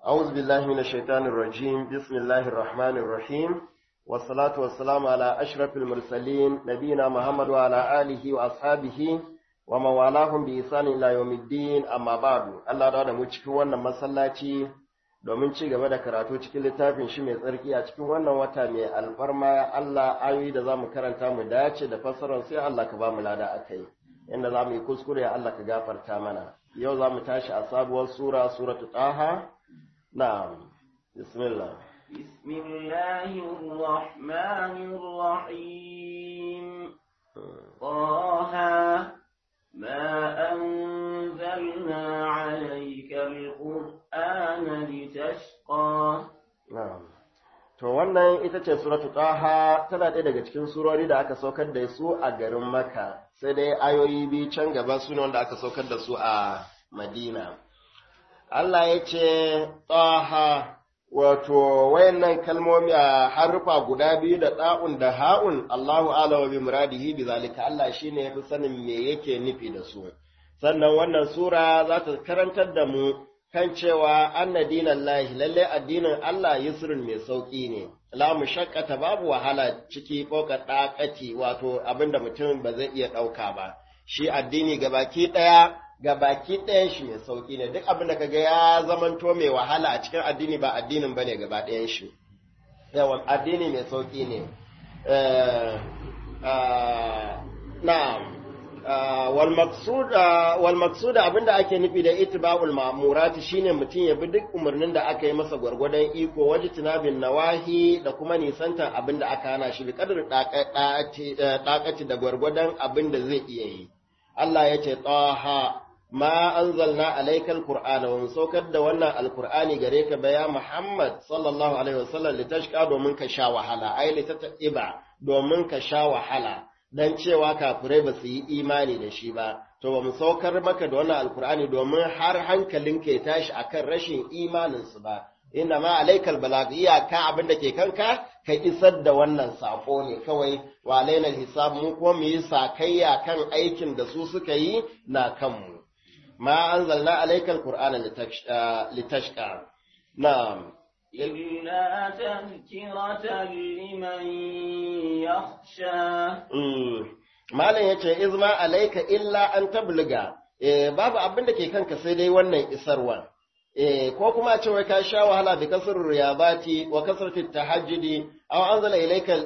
أعوذ بالله من الشيطان الرجيم بسم الله الرحمن الرحيم والصلاة والسلام على أشرف المرسلين نبينا محمد وعلى آله وأصحابه ومن والاهم بإحسان إلى يوم الدين أما بعد الله da mu cikin wannan masallaci domin ci gaba da karatu cikin littafin shi mai tsarki a cikin wannan wata mai alfarma Allah ayoyi da zamu karanta mu dace da fassarar sai Allah ka ba mu lada akai inda zamu yi kuskure Allah ka gafarta mana yau zamu tashi a sabuwar sura suratul taha na'am bismillah بسم الله الرحمن الرحيم طه ما أنزلنا عليك القرآن لتشقى na'am to wannan ita ce suratul taha tana ɗaya daga cikin surori da aka saukar da su a garin Makka sai dai ayoyi biyu can gaba su ne wanda aka saukar da su a Madina Allah ya ce taha wato wayannan kalmomi a harufa guda biyu da ɗa'un da ha'un Allahu ala bi muradihi bi zalika Allah shine yafi sanin me yake nufi da su sannan wannan sura za ta karantar da mu kan cewa anna dinallahi lalle addinin Allah yusrun mai sauki ne la mushaqqata babu wahala ciki foka ɗakati wato abinda mutum ba zai iya ɗauka ba shi addini gabaki ɗaya ga baki ɗayan shi mai sauƙi ne duk abin da kaga ya zamanto mai wahala a cikin addini ba addinin bane gaba ɗayan shi yawan addini mai sauƙi ne na'am wal maqsuda wal maqsuda abinda ake nufi da itiba'ul ma'murati shine mutum ya bi duk umarnin da aka yi masa gwargwadon iko waje tunabin nawahi da kuma nisantar abinda aka hana shi bi kadar ɗakaci da gwargwadon abinda zai iya yi Allah ya ce taha ma anzalna alaikal qur'ana wa saukar da wannan alqur'ani gare ka baya Muhammad sallallahu alaihi wasallam litashqa domin ka sha wahala ai litatiba domin ka sha wahala dan cewa kafirai ba su yi imani da shi ba to ba mu saukar maka da wannan alqur'ani domin har hankalinka ya tashi akan rashin imanin su ba inna ma alaikal balag iyaka abin da ke kanka ka isar da wannan sako ne kawai wa alaina hisab mu kuma mu yi sakayya kan aikin da su suka yi na kanmu ma anzalna alaikal qur'ana litashqa na'am إلا تذكرة لمن يخشى malam yace izma alaika illa an tabluga babu abin da ke kanka sai dai wannan isarwa eh ko kuma a ce wai ka sha wahala bi kasr riyabati wa kasrati tahajjudi aw anzala ilayka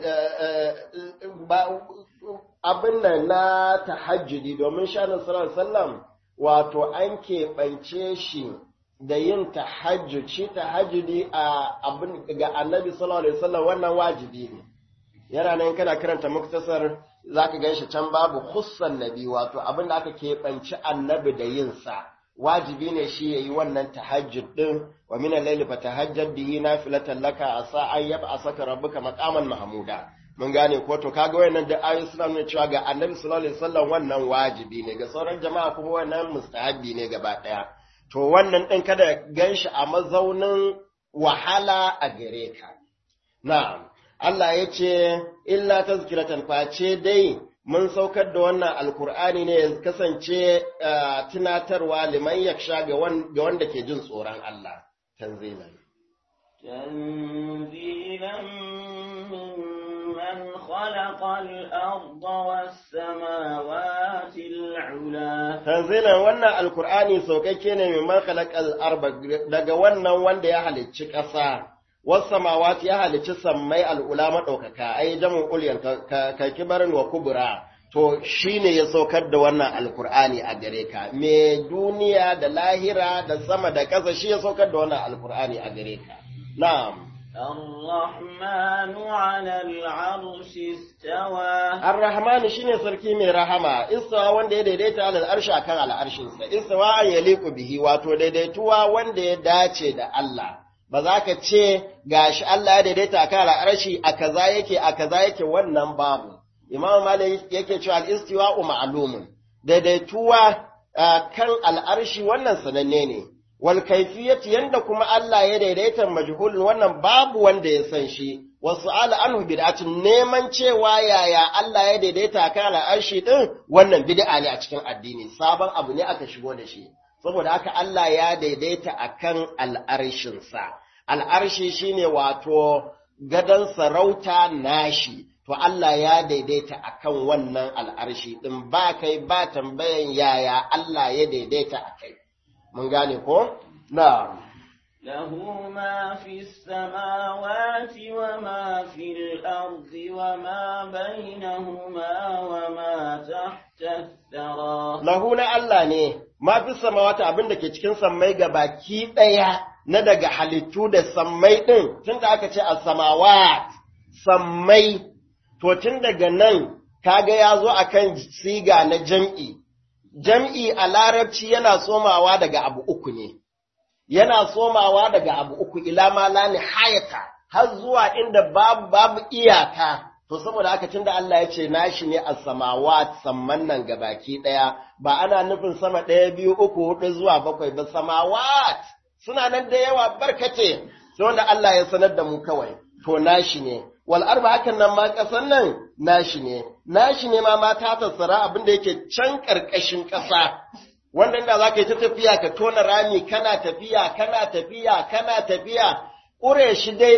abin nan na tahajjudi domin shanin sallallahu alaihi wasallam wato an keɓance shi da yin tahajjud shi tahajjudi a abin ga annabi sallallahu alaihi wasallam wannan wajibi ne yana nan kana karanta muktasar zaka gan shi can babu khussan nabi wato abin da aka keɓanci annabi da yin sa wajibi ne shi ya yi wannan tahajjud ɗin wa min al-layli fatahajjad bihi nafilatan laka asa an yab'asaka rabbuka maqaman mahmuda mun gane ko to kaga wayannan da ayoyi suna nuna cewa ga annabi sallallahu alaihi wasallam wannan wajibi ne ga sauran jama'a kuma wannan mustahabi ne gaba daya to wannan ɗin kada ganshi a mazaunin wahala a gare ka na'am Allah ya ce illa tazkiratan face dai mun saukar da wannan alkur'ani ne ya kasance tunatarwa liman yaksha ga wanda ke jin tsoron Allah tanzilan تنزيلا ممن خلق الأرض والسماوات العلا tanzilan wannan alkur'ani saukakke ne mimman khalaqal arba daga wannan wanda ya halicci ƙasa wasamawati ya halicci sammai al'ula maɗaukaka, ai jamun ulyan ka kibarin wa kubura, to shi ne ya saukar da wannan alkur'ani a gare ka, me duniya da lahira da sama da ƙasa shi ya saukar da wannan alkur'ani a gare ka. Na'am. الرحمن على العرش استوى Ar-Rahman shine sarki mai rahama, istawa wanda ya daidaita alal arshi akan al'arshinsa, istawa an yaliku bihi wato daidaituwa wanda ya dace da Allah. ba za ka ce gashi Allah ya daidaita kan al'arshi a kaza yake a kaza yake wannan babu Imam Malik yake cewa al-istiwa'u ma'lumun daidaituwa kan al'arshi wannan sananne ne wal kayfiyati yanda kuma Allah ya daidaita majhulun wannan babu wanda ya san shi wasu ala anhu bid'atun neman cewa yaya Allah ya daidaita kan al'arshi din wannan bid'a ne a cikin addini sabon abu ne aka shigo da shi saboda haka Allah ya daidaita akan al'arshinsa al'arshi shine wato gadon sarauta nashi to Allah ya daidaita akan wannan al'arshi din ba kai ba tambayan yaya Allah ya daidaita akai mun gane ko na له ما في السماوات وما في الأرض وما بينهما وما تحت الثرى lahu na Allah ne ma fi samawata abin da ke cikin sammai ga baki ɗaya na daga halittu da sammai ɗin tun da aka ce a samawat sammai to tun daga nan kaga ya zo akan siga na jam'i jam'i a larabci yana somawa daga abu uku ne yana somawa daga abu uku ila ma la nihayata har zuwa inda babu babu iyaka to saboda haka tunda Allah ya ce nashi ne as-samawat samman nan gabaki daya ba ana nufin sama daya biyu uku hudu zuwa bakwai ba samawat suna nan da yawa barkace sai wanda Allah ya sanar da mu kawai to nashi ne wal arba hakan nan ma kasan nan nashi ne nashi ne ma mata tassara abin da yake can karkashin kasa wanda inda za ka yi ta tafiya ka tona rami kana tafiya kana tafiya kana tafiya ƙure shi dai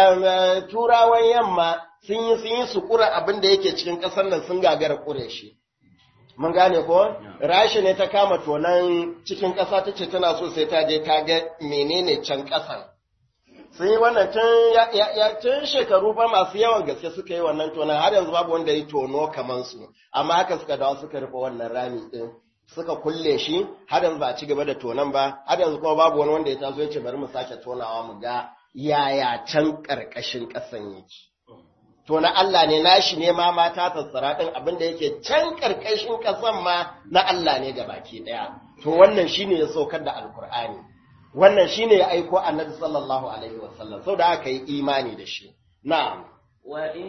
turawan yamma sun yi sun yi su ƙura abin da yake cikin ƙasar nan sun gagara ƙure shi mun gane ko rashi ne ta kama tonan cikin ƙasa ta ce tana so sai ta je ta ga menene can ƙasan sun yi wannan tun ya tun shekaru fa masu yawan gaske suka yi wannan tonan har yanzu babu wanda ya tono kaman su amma haka suka dawo suka rufe wannan rami din suka kulle shi har yanzu ba a ci gaba da tonan ba har yanzu kuma babu wani wanda ya taso ya ce bari mu sake tonawa mu ga yaya can ƙarƙashin ƙasan yake to na Allah ne nashi ne ma mata tattara ɗin abin da yake can ƙarƙashin ƙasan ma na Allah ne ga baki ɗaya to wannan shine ya saukar da alkur'ani wannan shine ya aiko annabi sallallahu alaihi wasallam saboda aka yi imani da shi na'am وإن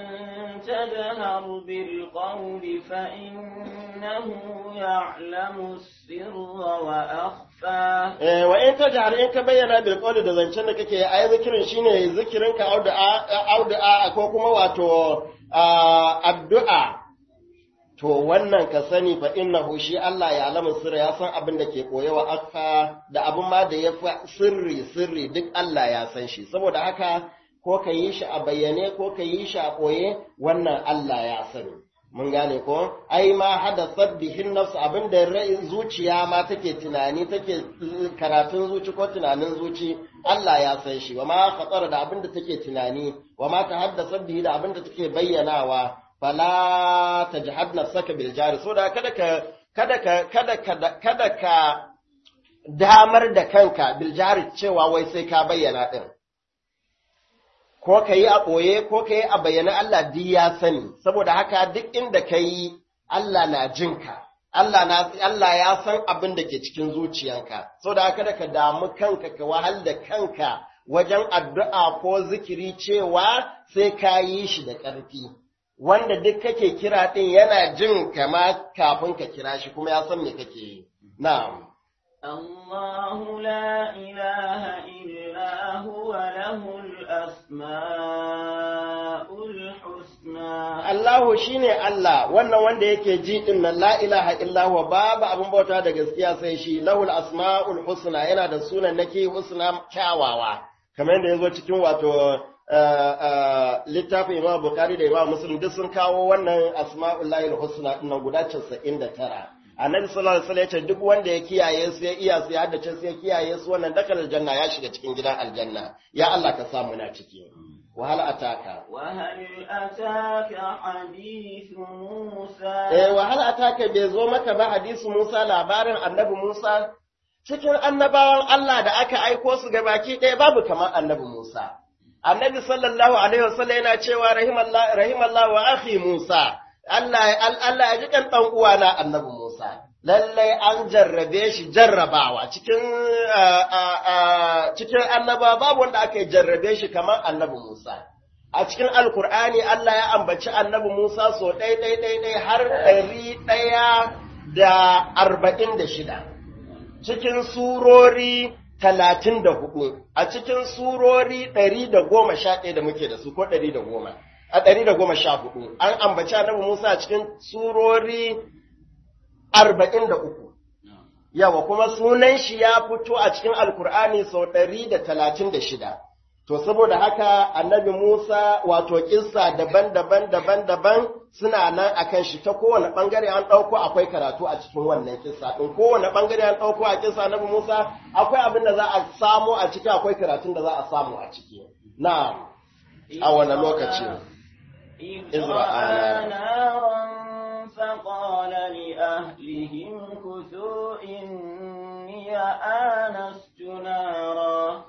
تجهر بالقول فإنه يعلم السر وأخفى eh wa in tajhar in ka bayyana bil qawli da zancen da kake ai zikirin shine zikirin ka auda auda ko kuma wato addu'a to wannan ka sani fa innahu shi Allah ya alamu sirri ya san abin da ke koyewa akfa da abin ma da ya fi sirri sirri duk Allah ya san shi saboda haka ko ka yi shi a bayyane ko ka yi shi a ɓoye wannan Allah ya sani. Mun gane ko? Ai ma hada sabbihin nafsu abinda zuciya ma take tunani take karatun zuci ko tunanin zuci Allah ya san shi wa ma khatsara da abinda take tunani wa ma ta haddasa bihi da abinda take bayyanawa fala tajhad nafsaka bil jari so da kada ka kada ka kada ka kada ka damar da kanka bil jari cewa wai sai ka bayyana din ko ka yi a ɓoye ko ka yi a bayyana Allah duk ya sani, saboda haka duk inda ka yi Allah na jinka, Allah, na, Allah ya san abin da ke cikin zuciyanka, saboda haka da ka damu kanka ka wahal da kanka wajen addu'a ko zikiri cewa sai ka yi shi da ƙarfi. Wanda duk kake kira ɗin yana jin kama kafin ka kira shi kuma ya san me kake yi. Na'am. الله لا إله إلا هو له الأسماء الحسنى Allahu shine Allah wannan wanda yake ji din nan la ilaha illa huwa babu abin bauta da gaskiya sai shi lahul asmaul husna yana da sunan nake husna kyawawa kamar yadda yazo cikin wato littafin Imam Bukhari da Imam Muslim duk sun kawo wannan asmaul lahil husna din guda 99 annabi sallallahu alaihi wasallam ya ce duk wanda ya kiyaye su ya iya su ya haddace su ya kiyaye su wannan dakal aljanna ya shiga cikin gidan aljanna ya Allah ka samu na ciki wa hal ataka wa hal ataka hadithu Musa eh wa hal ataka bai zo maka ba hadisi Musa labarin annabi Musa cikin annabawan Allah da aka aiko su ga baki ɗaya babu kamar annabi Musa annabi sallallahu alaihi wasallam yana cewa rahimallahu rahimallahu wa akhi Musa Allah Allah ya ji kan dan uwana Annabi Musa lallai an jarrabe shi jarrabawa cikin cikin annaba babu wanda aka jarrabe shi kamar Annabi Musa a cikin Alkur'ani Allah ya ambaci Annabi Musa so ɗai ɗai ɗai ɗai har ɗari ɗaya da arba'in da shida cikin surori talatin da hudu a cikin surori ɗari da goma sha ɗaya da muke da su ko ɗari da goma a ɗari da goma sha hudu an ambaci annabi Musa a cikin surori arba'in da uku. yawa kuma sunan shi ya fito a cikin alkur'ani sau ɗari da talatin da shida to saboda haka annabi musa wato kissa daban-daban daban-daban suna nan akan shi ta kowane ɓangare an ɗauko akwai karatu a cikin wannan kissa ɗin kowane ɓangare an ɗauko a kissa annabi musa akwai abin da za a samu a ciki akwai karatun da za a samu a ciki na a wani lokaci إذ رأى نارا فقال لأهلهم كثوا إني آنست نارا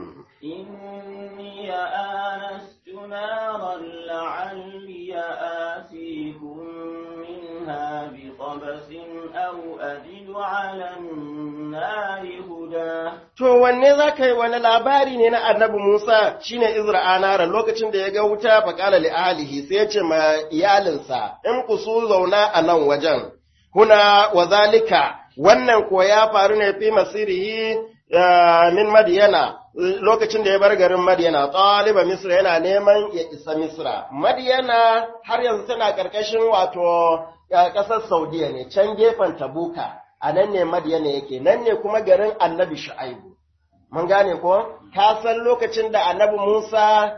إني آنست نارا لعلي آتيكم منها بقبس أو أجد على النار هدى To wanne za ka yi wani labari ne na annabi Musa shine Izra anara lokacin da ya ga wuta faƙala li ahlihi sai ya ce ma iyalinsa in ku su zauna a nan wajen kuna wa zalika wannan ko ya faru ne fi masirihi min Madiyana lokacin da ya bar garin Madiyana ɗaliba Misra yana neman ya isa Misra Madiyana har yanzu tana ƙarƙashin wato ƙasar Saudiya ne can gefen Tabuka a nan ne Madiyana yake nan ne kuma garin Annabi Shu'aibu mun gane ko ka san lokacin da Annabi Musa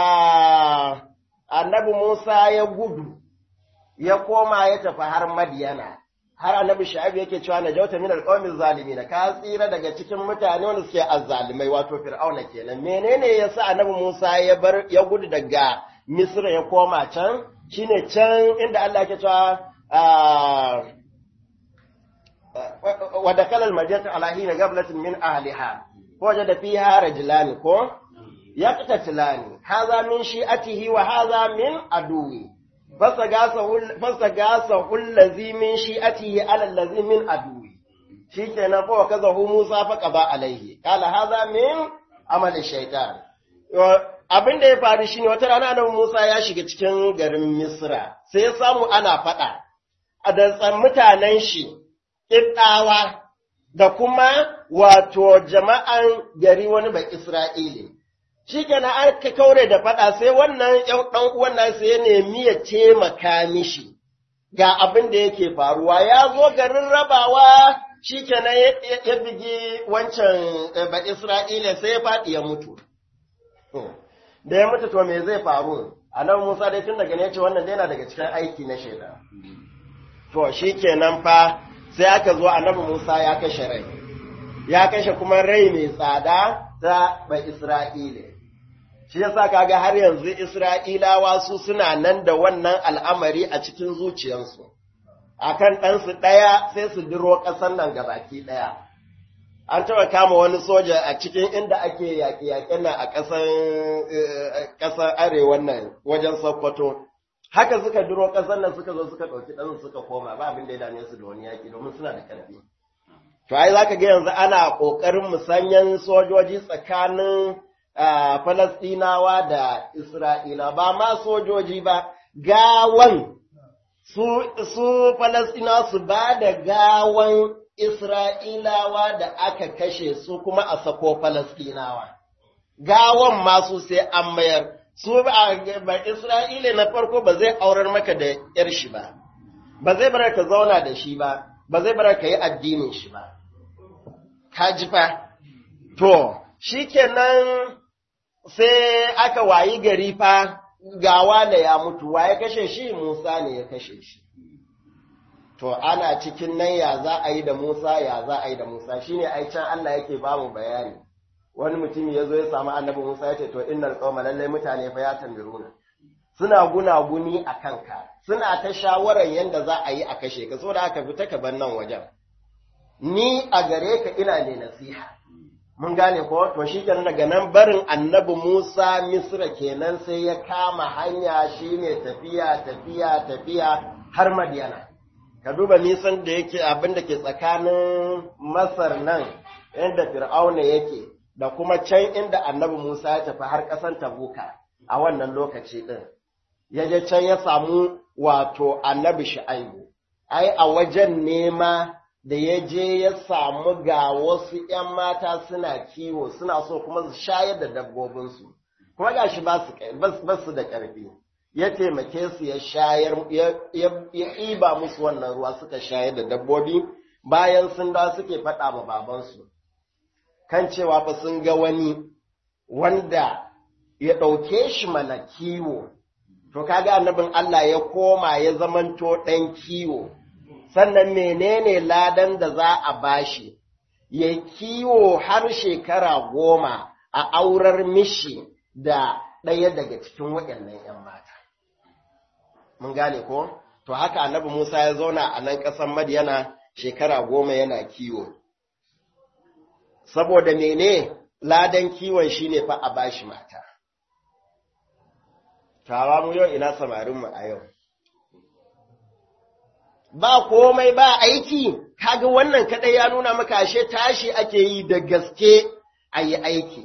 Annabi Musa ya gudu ya koma ya tafi har Madiyana har annabi shu'aib yake cewa na jauta min alqawmi zalimin ka tsira daga cikin mutane wanda suke azzalimai wato fir'auna kenan menene yasa annabi Musa ya bar ya gudu daga Misra ya koma can shine can inda Allah yake cewa wa dakala al-madinata ala hina gablatin min ahliha wajada fiha rajulan ko yaqtatilani hadha min shi'atihi wa hadha min aduwi fasagasa hullazi min shi'atihi ala allazi min aduwi shikenan fa kazahu Musa fa qaba alaihi kala hadha min amali shaytan abin da ya faru shine wata rana da Musa ya shiga cikin garin Misra sai ya samu ana fada a da mutanen shi Ibdawa da kuma wato jama'an gari wani ba Isra'ili shi kenan aka kaure da faɗa sai wannan ɗan uwan nan sai ya nemi ya taimaka mishi ga abin da yake faruwa ya zo garin rabawa shi kenan ya bigi wancan ba Isra'ila sai ya faɗi ya mutu da ya mutu to me zai faru a nan Musa dai tun daga ne ce wannan dai yana daga cikin aiki na shaida to shi kenan fa sai aka zo annabi Musa ya kashe rai ya kashe kuma rai mai tsada ta ba Isra'ila shi yasa kaga har yanzu Isra'ilawa su suna nan da wannan al'amari a cikin zuciyarsu, akan ɗansu ɗaya sai su diro ƙasar nan gabaki ɗaya. An taɓa kama wani soja a cikin inda ake yaƙe-yaƙe nan a ƙasar arewan nan wajen Sokoto. Haka suka diro ƙasar nan suka zo suka ɗauki ɗansu suka koma ba abin da ya dame su da wani yaƙi domin suna da ƙarfi. To ai za ka ga yanzu ana ƙoƙarin musanyen sojoji tsakanin Uh, Falastinawa da Isra'ila ba ma sojoji ba, gawan su, su Falastinawa su ba da gawan Isra'ilawa da aka kashe su kuma a sako Falastinawa. Gawan masu sai an mayar, su ba, ba Isra'ila na farko ba zai aurar maka da ‘yar shi ba, ba zai bar ka zauna da shi ba, ba zai bar ka yi addinin shi ba. Ka ji fa? To, shi kenan sai aka wayi gari fa gawa da ya mutu, wa ya kashe shi Musa ne ya kashe shi. To, ana cikin nan ya za a yi da Musa, ya za a yi da Musa, shi ne ai can Allah yake ba mu bayani. Wani mutum ya zo ya samu annabi Musa ya ce, To, innal qauma lallai mutane fa ya tambiruna. Suna gunaguni a kanka, suna ta shawarar yadda za a yi a kashe ka, so da aka fita ka bar nan wajen. Ni a gare ka ina ne nasiha. mun gane ko to shi kenan daga nan barin annabi Musa Misra kenan sai ya kama hanya shine tafiya tafiya tafiya har Madiyana ka duba nisan da yake abin da ke tsakanin Masar nan inda Fir'auna yake da kuma can inda annabi Musa ya tafi har ƙasar Tabuka a wannan lokaci din ya je can ya samu wato annabi Shu'aibu ai a wajen nema da ya je ya samu ga wasu ‘yan mata suna kiwo suna so kuma su shayar da dabbobinsu, kuma ga shi ba su da ƙarfi, ya taimake su ya shayar, ya ɗiba musu wannan ruwa suka shayar da dabbobi, bayan sun da suke faɗa ma babansu kan cewa fa sun ga wani wanda ya ɗauke shi mana kiwo to kaga annabin Allah ya koma ya zamanto ɗan kiwo sannan menene ladan da za a bashi ya kiwo har shekara goma a aurar mishi da ɗaya daga cikin waɗannan ‘yan mata. Mun gane ko? To haka annabi Musa ya zauna a nan ƙasar Madiyana shekara goma yana kiwo. Saboda mene ladan kiwon shi ne fa a bashi mata. Tawa mu yau ina samarinmu a yau. Ba komai ba aiki, kaga wannan kaɗai ya nuna maka ashe tashi ake yi da gaske a yi aiki.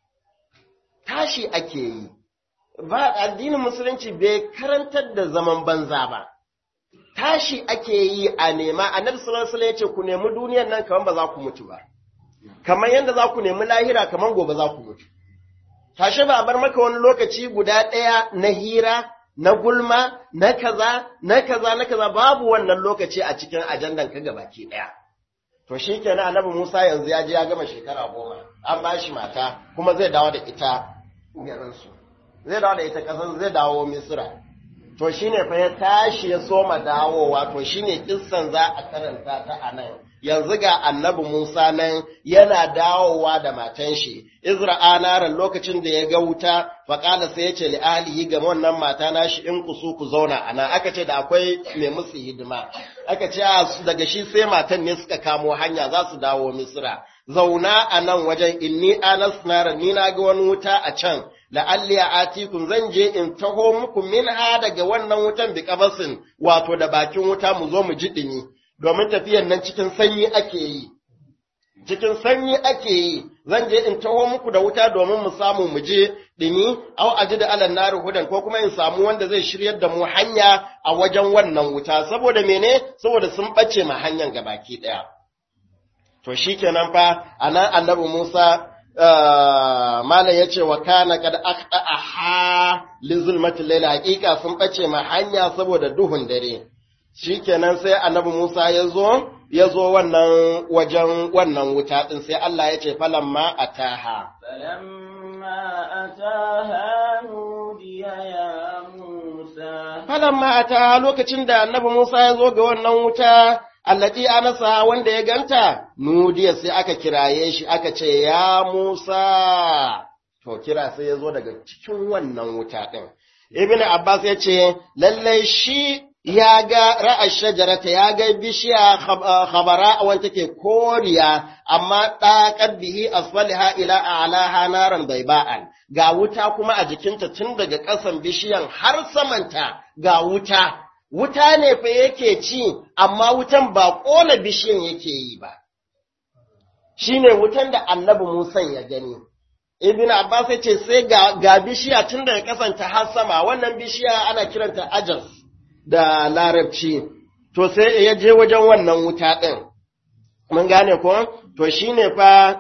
tashi ake yi, ba addinin musulunci bai karantar da zaman banza ba, tashi ake yi a nema, annabi sallallahu alaihi ya ce ku nemi duniyan nan kamar ba za ku mutu ba, kamar yadda za ku nemi lahira kamar gobe za ku mutu. Tashi ba a bar maka wani lokaci guda ɗaya na hira, na gulma, na kaza, na kaza, na kaza, babu wannan lokaci a cikin ajandan ka gabaki ɗaya. To shi kenan annabi Musa yanzu ya je ya gama shekara goma, an ba shi mata, kuma zai dawo da ita garinsu zai dawo da ita ƙasar zai dawo misira to shine fa ya tashi ya soma dawowa to shine kissan za a karanta ta a nan yanzu ga annabi Musa nan yana dawowa da matan shi Izra'a naran lokacin da ya ga wuta faƙala sai ya ce li alihi ga wannan mata nashi in kusu ku zauna a nan aka ce da akwai mai musu hidima aka ce daga shi sai matan ne suka kamo hanya za su dawo Misra zauna a nan wajen inni anas nara ni na ga wani wuta a can la'alli a atikum zan je in taho muku minha daga wannan wutan bi kabasin wato da bakin wuta mu zo mu ji dumi domin tafiyan nan cikin sanyi ake yi cikin sanyi ake yi zan je in taho muku da wuta domin mu samu mu je dumi au aji da alan nari hudan ko kuma in samu wanda zai shiryar da mu hanya a wajen wannan wuta saboda mene saboda sun bace ma hanyar gabaki daya To shi kenan fa, a nan annabi Musa, Malam ya ce wa kana kad akta a ha lizulmatin laila hakika sun ɓace ma hanya saboda duhun dare. Shi kenan sai annabi Musa ya zo, ya zo wannan wajen wannan wuta ɗin sai Allah ya ce falamma a taha. فلما أتاها نودي يا موسى Falamma a taha lokacin da annabi Musa ya zo ga wannan wuta, allati anasa wanda ya ganta nudiya sai aka kiraye shi aka ce ya Musa to kira sai ya zo daga cikin wannan wuta din Ibn Abbas ya ce lallai shi ya ga ra'ar shajarata ya ga bishiya khabara wanda take koriya amma ɗaƙar bihi asfaliha ila a'laha naran baiba'an ga wuta kuma a jikinta tun daga ƙasan bishiyan har samanta ga wuta wuta ne fa yake ci, amma wutan ba ƙona bishiyan yake yi ba. Shi ne wutan da annabi Musa ya gani. Ibn Abbas ya ce sai ga, ga bishiya tun daga kasanta har sama, wannan bishiya ana kiranta ajas da larabci, to sai ya je wajen wannan wuta ɗin. Mun gane ko? To shi ne fa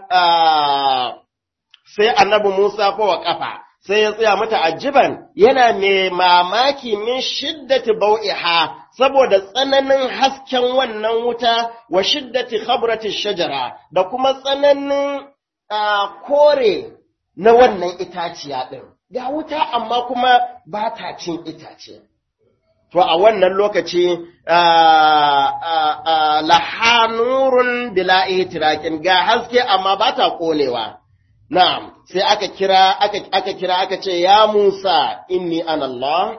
sai annabi Musa fa wa ƙafa. sai ya tsaya mata ajiban yana mai mamaki min shiddati bau'iha saboda tsananin hasken wannan wuta wa shiddati khabrati shajara da kuma tsananin kore na wannan itaciya ɗin. Ga wuta amma kuma ba ta cin itace. To a wannan lokaci lahanurun bila itirakin ga haske amma ba ta ƙonewa. Na'am, sai aka kira, aka, aka kira aka ce, Ya Musa, inni ana Allah,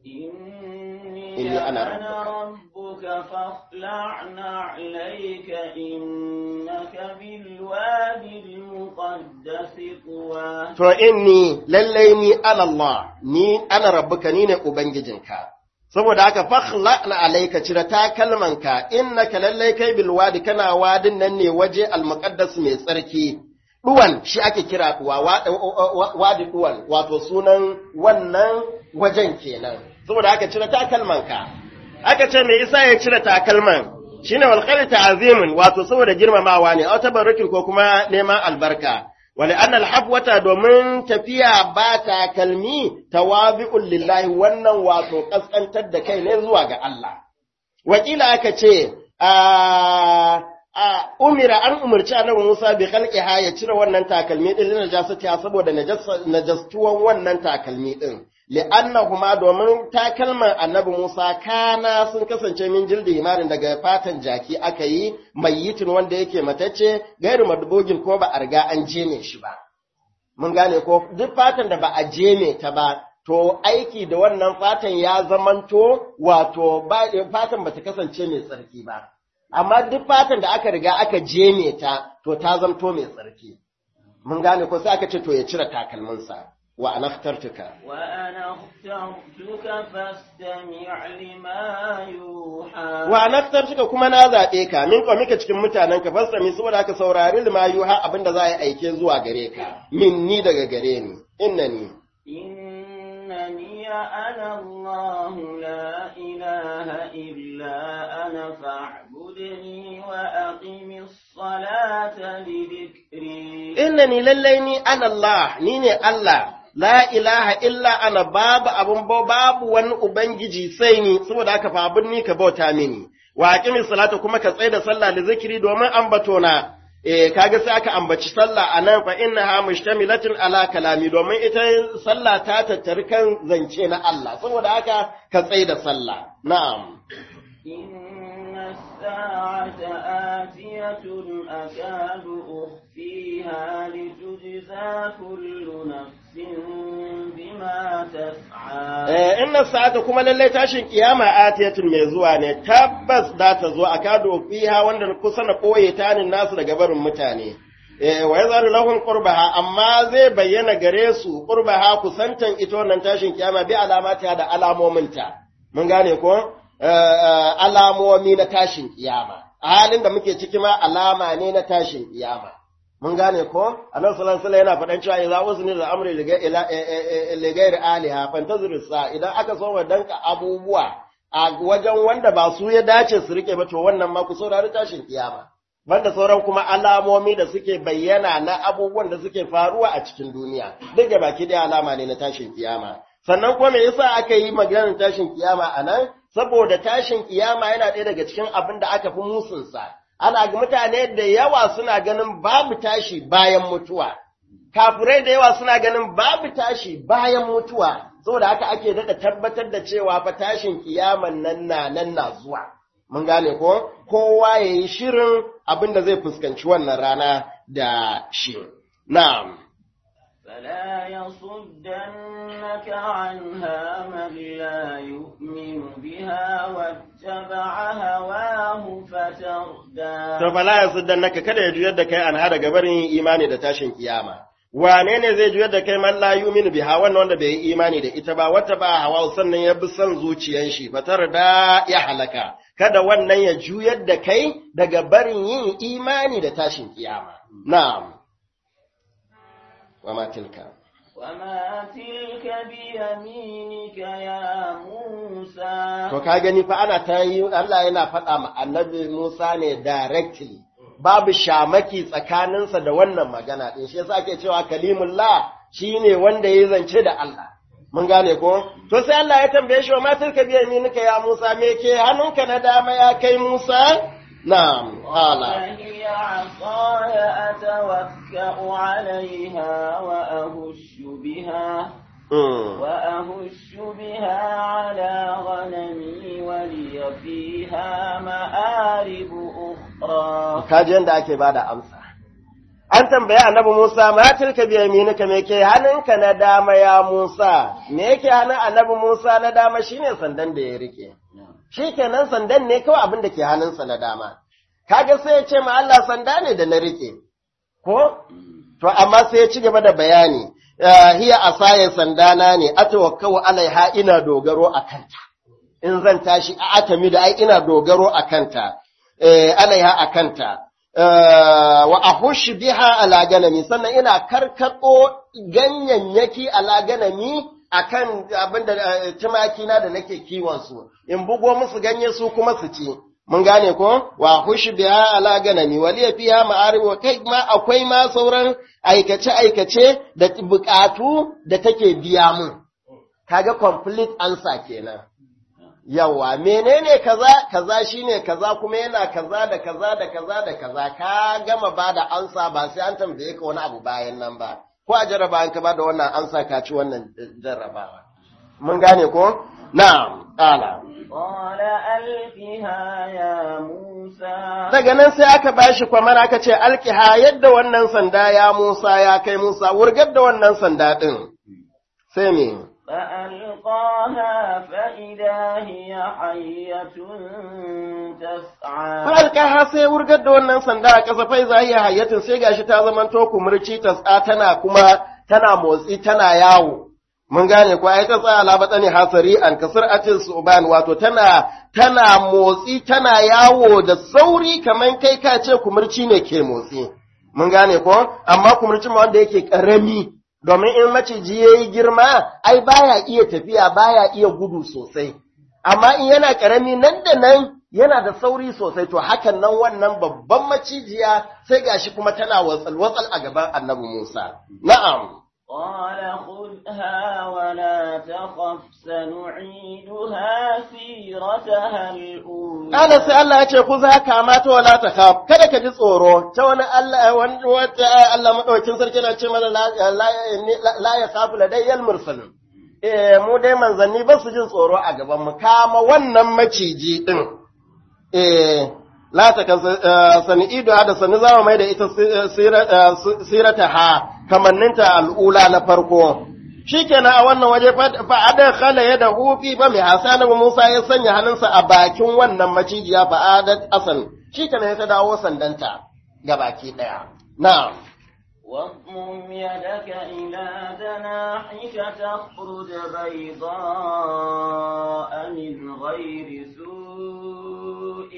إني أنا ربك فاخلع نعليك إنك بالوادي المقدس طوى to inni lallai ni ana Allah, ni ana rabbuka ni ne Ubangijinka. Saboda haka fakhla na alaika cire takalmanka, innaka lallai kai bilwadi kana wadin nan ne waje almuqaddas mai tsarki. Duwan shi ake kira duwa, wadi duwan, wato sunan wannan wajen kenan. Saboda haka cire takalmanka. Aka ce me isa ya cire takalman, shine wal ta'azimin wato saboda girmamawa ne, a tabarrukin ko kuma neman albarka. Wani annal hafwata domin tafiya ba takalmi tawabi'un lillahi wannan wato kaskantar da kai ne zuwa ga Allah. Wakila aka ce, a umira an umarci annabi Musa bi khalqiha ya cire wannan takalmi din na najasati saboda najastuwan wannan takalmi din li'annahuma domin takalman annabi Musa kana sun kasance min jildi himarin daga fatan jaki aka yi mayyitin wanda yake matacce gairu madubogin ko ba a riga an jeme shi ba mun gane ko duk fatan da ba a jeme ta ba to aiki da wannan fatan ya zamanto wato fatan bata kasance mai tsarki ba amma duk fatan da aka riga aka jeme ta to ta zamto mai tsarki mun gane ko sai aka ce to ya cire takalminsa wa ana fitartuka wa ana fitartuka fastami' lima yuha wa ana fitartuka kuma na zaɓe ka min kwa mika cikin mutanen ka fastami saboda aka saurari lima yuha abinda za a yi aike zuwa gare ka min ni daga gare ni innani إنني أنا الله لا إله إلا أنا فاعبدني وأقم الصلاة لذكري innani lallai ni ana Allah ni ne Allah la ilaha illa ana babu abun ba babu wani ubangiji sai ni saboda haka fa abun ni ka bauta mini wa aqimi salata kuma ka tsaya da sallah da zikiri domin ambato na eh kaga sai aka ambaci sallah anan fa innaha mushtamilatun ala kalami domin ita sallah ta tattari kan zance na Allah saboda haka ka tsaya da sallah na'am إن الساعة آتية أكاد أخفيها لتجزى كل نفس بما تسعى Eh, inna sa'ata kuma lallai tashin kiyama atiyatun mai zuwa ne tabbas za ta zo a kado fiha wanda kusa na koye tanin nasu daga barin mutane eh wa yazaru lahum qurbaha amma zai bayyana gare su qurbaha kusantan ita wannan tashin kiyama bi alamata da alamominta mun gane ko Eh, alamomi na tashin kiyama a halin da muke ciki ma alama ne na tashin kiyama mun gane ko annabi sallallahu alaihi wasallam yana faɗan cewa idza uzni da amri liga ila ligair aliha fantazir sa idan aka so wa danka abubuwa a wajen wanda ba su ya dace su rike ba to wannan ma ku saurari tashin kiyama banda sauran kuma alamomi da suke bayyana na abubuwan da suke faruwa a cikin duniya duk da baki da alama ne na tashin kiyama sannan kuma me yasa aka yi maganar tashin kiyama anan saboda tashin kiyama yana ɗaya daga cikin abin da aka fi musunsa ana ga mutane da yawa suna ganin babu tashi bayan mutuwa kafirai da yawa suna ganin babu tashi bayan mutuwa saboda haka ake daɗa tabbatar da cewa fa tashin kiyaman nan na nan na zuwa mun gane ko kowa ya yi shirin abin da zai fuskanci wannan rana da shi na'am فلا يصدنك عنها من لا يؤمن بها واتبع هواه فتردى to fala yasuddannaka kada ya juyar da kai an hada gabarin imani da tashin kiyama wane ne zai juyar da kai man la yu'minu biha wannan wanda bai yi imani da ita ba wata ba hawa sannan ya bi son zuciyan shi fatar da ya halaka kada wannan ya juyar da kai daga barin yin imani da tashin kiyama na'am wa ma tilka وما تلك بيمينك يا موسى to ka gani fa ana ta yi Allah yana faɗa ma annabi Musa ne directly babu shamaki tsakaninsa da wannan magana din shi yasa ake cewa kalimullah shine wanda ya zance da Allah mun gane ko to sai Allah ya tambaye shi wa matar ka biya nika ya Musa me ke hannunka na dama ya kai Musa na'am hala فهي عصاي أتوكأ عليها وأهش بها mm. وأهش بها على غنمي ولي فيها مآرب أخرى kaji yanda ake bada amsa an tambaya annabi Musa ma tilka bi yaminika me ke hannunka na dama ya Musa me yake hannun annabi Musa na dama shine sandan da ya rike shikenan sandan ne kawai abin da ke hannunsa na dama kaga sai ya ce ma Allah sanda ne da na rike ko to amma sai ya ci gaba da bayani ah, hiya asaye sandana ne atawakkau alaiha ina dogaro a kanta in zan tashi a atami da ai ina dogaro a kanta eh, alaiha a kanta eh, wa ahush biha ala ganami sannan ina karkado ganyayyaki ala ganami akan abinda eh, tumaki na da nake kiwon su in bugo musu ganye su kuma su ci mun gane ko wa hush biha ala ganami waliya fiha ma'arib wa kai ma akwai ma sauran aikace aikace da bukatu da take biya mun kaga complete answer kenan yawa menene kaza kaza shine kaza kuma yana kaza da kaza da kaza da kaza ka gama ba da ansa ba sai an tambaye ka wani abu bayan nan ba ko a jarraba an ka ba da wannan ansa ka ci wannan jarrabawa mun gane ko na'am qala قال ألقها يا موسى daga nan sai aka bashi kwamar aka ce alkiha yadda wannan sanda ya Musa ya kai Musa wurgar da wannan sanda din sai me فألقاها فإذا هي حية تسعى Falka sai wurgar da wannan sanda a ƙasa fai za iya hayyatin sai gashi ta zama to kumurci ta tsa tana kuma tana motsi tana yawo. Mun gane ko ai ta tsaya labata ne hasari an kasar atin suban wato tana tana motsi tana yawo da sauri kamar kai ka ce kumurci ne ke motsi. Mun gane ko amma kumurci ma wanda yake karami domin in maciji yayi girma ai baya iya tafiya baya iya gudu sosai. Amma in yana karami nan da nan yana da sauri sosai to hakan nan wannan babban macijiya sai gashi kuma tana watsal-watsal a gaban annabi Musa. Na'am. قال خذها ولا تخف سنعيدها سيرتها الأولى Ƙala sai Allah ya ce ku za ka mata wala ta kaf kada ka ji tsoro ta wani Allah wani wata Allah madaukakin sarki na ce mana la la- la ya kafu ladayyal mursalin. Eh mu dai manzanni ba su jin tsoro a gaban mu kama wannan maciji din. Eh la ta kan sani ido da sani zama mai da ita sirata ha kamanninta al'ula na farko. Shikenan a wannan waje fa ada khala ya da hufi ba mai hasana Musa ya sanya hannunsa a bakin wannan macijiya fa adat asan. Shikenan ya ta dawo sandanta ga baki daya. Na'am. واضمم يدك إلى جناحك تخرج بيضاء من غير سوء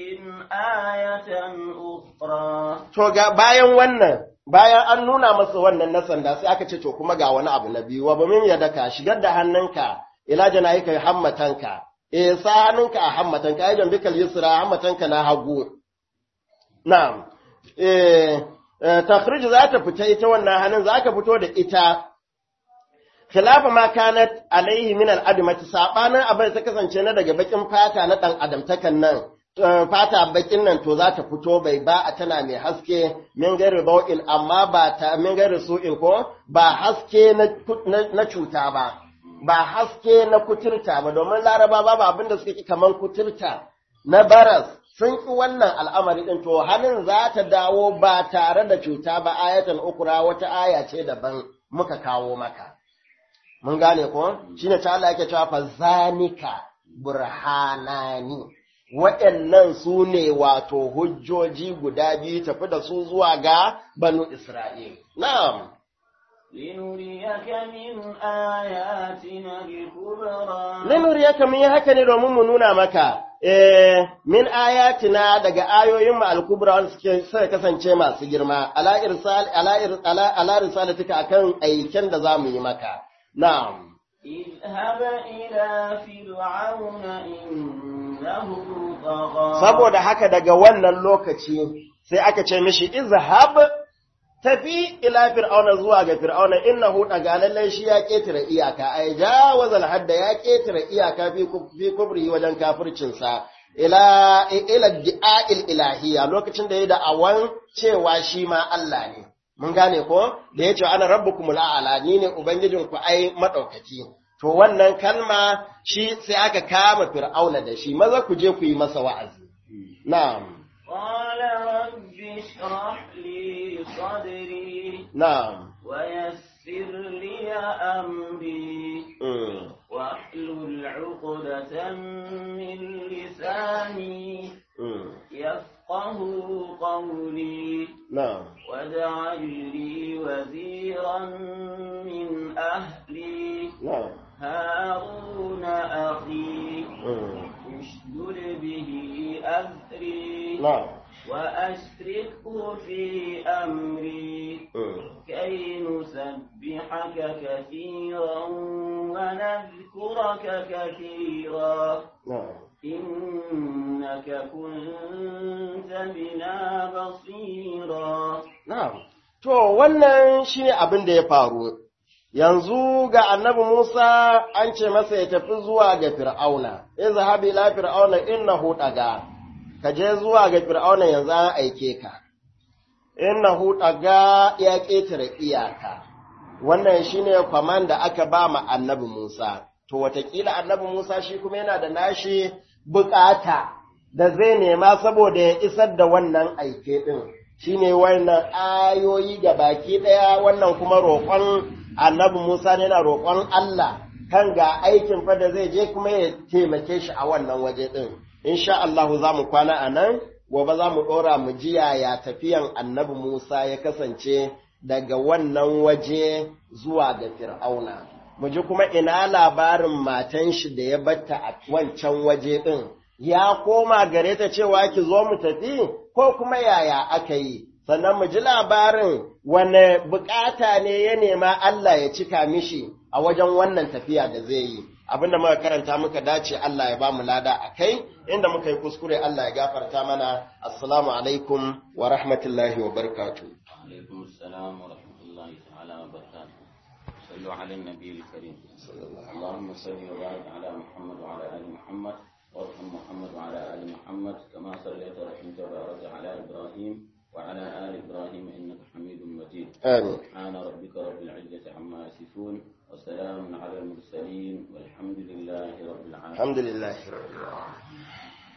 آية أخرى To ga bayan wannan, bayan an nuna masa wannan na sanda sai aka ce to kuma ga wani abu na biyu, wa bamin ya daka shigar da hannunka ila janahika hammatanka. Eh sa hannunka a hammatanka, ai jambikal yusra hammatanka na hagu. Na'am. Eh takhrij za ta fita ita wannan hannun za ka fito da ita khilafa ma kanat alaihi min al-adamati sabanin abin da ta kasance na daga bakin fata na dan adamtakan nan fata bakin nan to za ta fito bai ba a tana mai haske min gari bau'in amma ba ta min gari su'in ko ba haske na cuta ba ba haske na kuturta ba domin laraba babu abin da suke kaman kuturta na baras sun ƙi wannan al'amari ɗin to hannun za ta dawo ba tare da cuta ba ayatan ukura wata aya ce daban muka kawo maka. Mun gane ko? Shi ne ta Allah yake cewa fa zanika burhanani. Waɗannan su ne wato hujjoji guda biyu tafi da su zuwa ga banu Isra'il. Na'am. لنريك من آياتنا الكبرى Linuriyaka mun yi haka ne domin mu nuna maka, eh, min ayatina daga ayoyin mu al-kubra wanda suke suka kasance masu girma, ala irsal ala ir- ala ala risalatika akan aiken da zamu yi maka. Na'am. اذهب إلى فرعون إنه طغى Saboda haka daga wannan lokaci sai aka ce mishi izhab tafi ila fir'auna zuwa ga fir'auna innahu daga lallai shi ya ketare iyaka ai jawaza hadda ya ketare iyaka fi kuf- fi kubri wajen kafircin sa ila ila di'a'il ilahiyya lokacin da ya da awan cewa shi ma Allah ne mun gane ko da yace ana rabbukumul a'la ni ne ubangijinku ai madaukaki to wannan kalma shi sai aka kama fir'auna da shi maza ku je ku yi masa wa'azi na'am قال رب اشرح لي صدري na'am ويسر لي أمري mm. واحلل عقدة من لساني Mm. يفقه قولي na'am واجعل لي وزيرا من أهلي na'am هارون أخي mm. اشدد به أذري na'am وأشركه في أمري mm. كي نسبحك كثيرا ونذكرك كثيرا na'am إنك كنت بنا بصيرا Na'am. To, wannan shi ne abin da ya faru. yanzu ga annabi Musa an ce masa ya tafi zuwa ga Fir'auna, izhab ila Fir'auna innahu daga, ka je zuwa ga Fir'auna yanzu an aike ka, innahu daga ya ƙetare iyaka, wannan shine kwaman da aka ba ma annabi Musa, to watakila annabi Musa shi kuma yana da nashi bukata da zai nema saboda ya isar da wannan aike ɗin, shine wannan ayoyi ga baki ɗaya wannan kuma roƙon annabi Musa ne yana roƙon Allah kan ga aikin fa da zai je kuma ya taimake shi a wannan waje ɗin. Insha Allahu za mu kwana a nan, gobe za mu ɗora mu ji yaya tafiyan annabi Musa ya kasance daga wannan waje zuwa ga Fir'auna. Mu ji kuma ina labarin matan shi da ya batta a wancan waje ɗin. Ya koma gare ta cewa ki zo mu tafi ko kuma yaya aka yi. sannan mu ji labarin wane bukata ne ya nema Allah ya cika mishi a wajen wannan tafiya da zai yi abinda muka karanta muka dace Allah ya ba mu lada a kai inda muka yi kuskure Allah ya gafarta mana assalamu alaikum wa rahmatullahi wa barakatuh عليكم السلام ورحمة الله تعالى وبركاته صلوا على النبي الكريم اللهم صل وبارك على محمد وعلى آل محمد وارحم محمد وعلى آل محمد كما صليت ورحمت وباركت على إبراهيم وعلى آل إبراهيم إنك حميد مجيد amin سبحان ربك رب العزة عما يصفون وسلام على المرسلين والحمد لله رب العالمين alhamdulillah